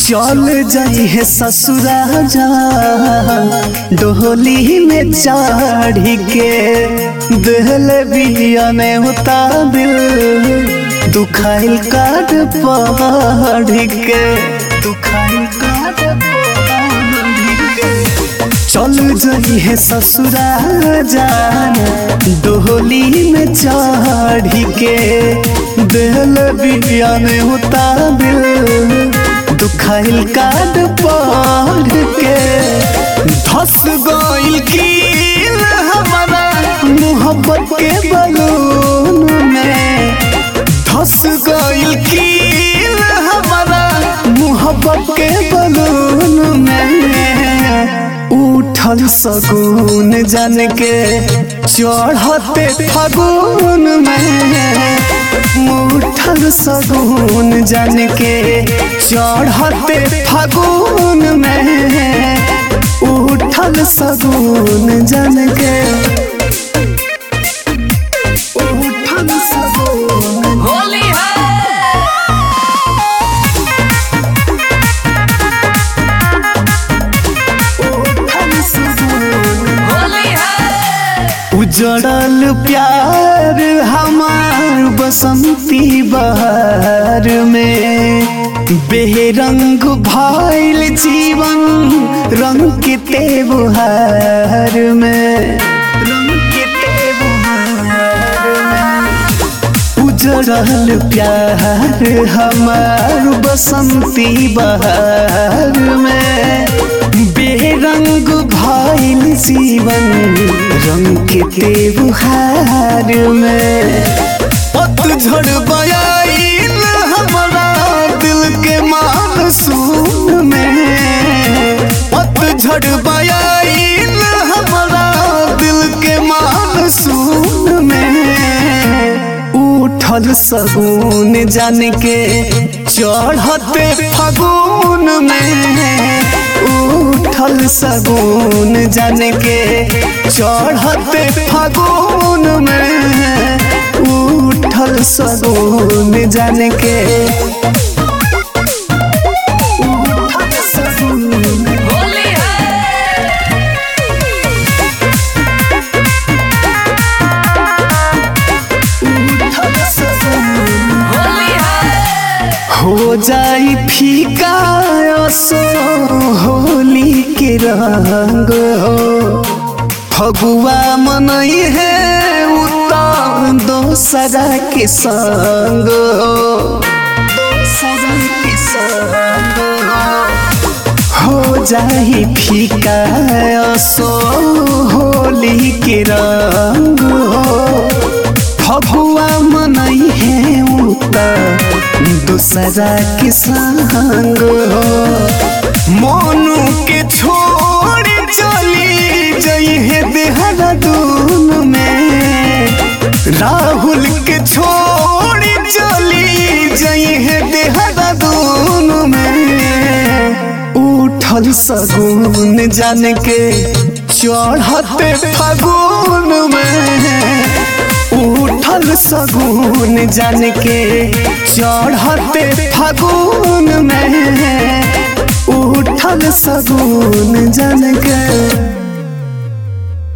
चल जाई है ससुरा जा डोली में चढ़ी के दहल बिया में होता दिल दुखाइल काट पढ़ के दुखाइल काट पढ़ के चल जाई है ससुरा जान डोली में चढ़ी के दहल बिया में होता दिल दुखाइल काट पढ़ के धस गइल की हमारा मोहब्बत के बलून में धस गइल की हमारा मोहब्बत के बलून में उठल सगुन जान के चढ़ते फगुन में उठल सगुन जान के चढ़ते फगुन में उठल सगुन जान के उठल सगुन होली है उठल सगुन होली है उजड़ल प्यार हमार बसंती बहार में बेरंग भइल जीवन रंग के त्योहार में रंग के त्योहार में उजड़ल प्यार हमार बसंती बहार में बेरंग भइल जीवन रंग के त्योहार में पतझड़ बयाइल हमारा दिल के मानसून में पतझड़ बयाइल हमारा दिल के मानसून में उठल सगुन जान के चढ़ते फगुन में उठल सगुन जान के चढ़ते फगुन में उठल सगुन जान के उठल सगुन होली है उठल सगुन होली है हो जाई फीका सो होली के रंग हो फगुआ मनई है उतर दोसरा के संग हो दोसरा के संग हो हो जाई फीका सो होली के रंग हो फगुआ मनई है उता दूसरा के संग हो मोनू के छोड़ चली जई है देहरादून में राहुल के छोड़ चली जई है देहरादून में उठल सगुन जान के चढ़ते फगुन में उठल सगुन जान के चढ़ते फगुन में उठल सगुन जान के